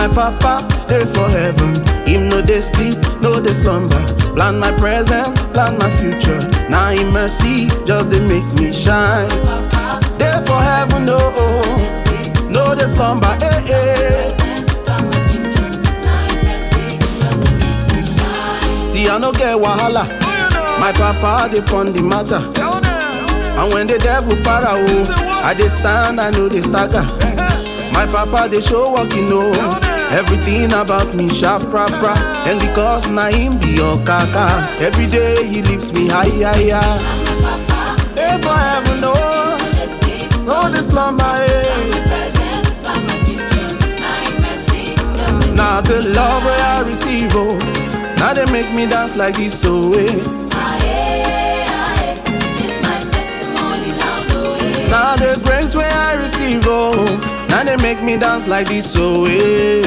My papa, dey for heaven. Him no dey sleep, no dey slumber. Plan my present, plan my future. Now in mercy, just dey make me shine. Dey for heaven, no, no dey slumber, eh, eh. See, I no get wahala. My papa dey pon the matter. Tell them. And when the devil para oh, I dey stand, I know they stagger. My papa dey show what you know. Everything about me sharp proper. And because na him be your kaka. Every day he lifts me higher, higher. Hey, for heaven, no, no this slumber, eh. Now the love where I receive, oh. Now they make me dance like this, so eh. Now the grace where I receive, oh. Now they make me dance like this, so eh.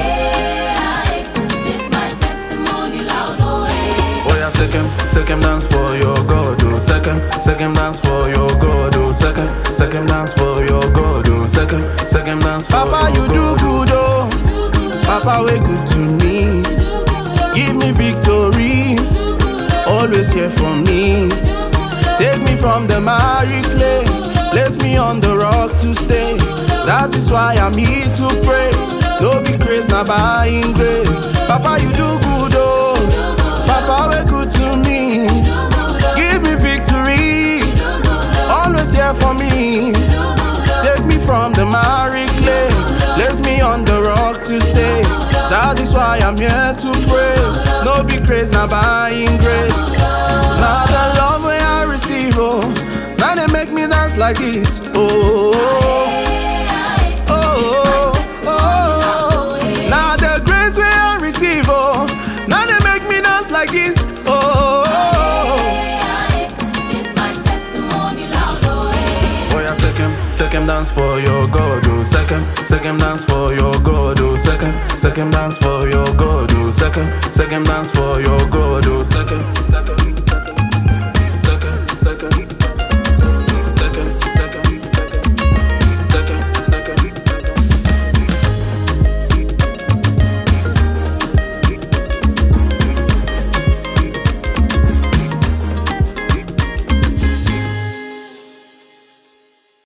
Oh yeah, second, second dance for your God, oh. Second, second dance for your God, oh. Second, second dance for your God, oh. Second, second dance for Papa, you do good, oh. Papa, way good to me. Give me victory. Always here for me. Take me from the miry clay. Place me on the rock to stay. That is why I'm here to praise. No be grace, not buying grace. Papa, you do good, oh. Papa, way good to me. Give me victory. Always here for me. Take me from the miry clay. Place me on the rock to stay. That is why I'm here to praise. No be craze, not buying grace. Now the love where I receive, oh. Now they make me dance like this, oh. oh, oh, oh. Now the grace where I receive, oh. Now they make me dance like this, oh. Oh yeah, second, second dance for your God, oh. Second, second dance for your God, oh. Second, second dance for your God, oh. Second, second dance for your God, oh. Second.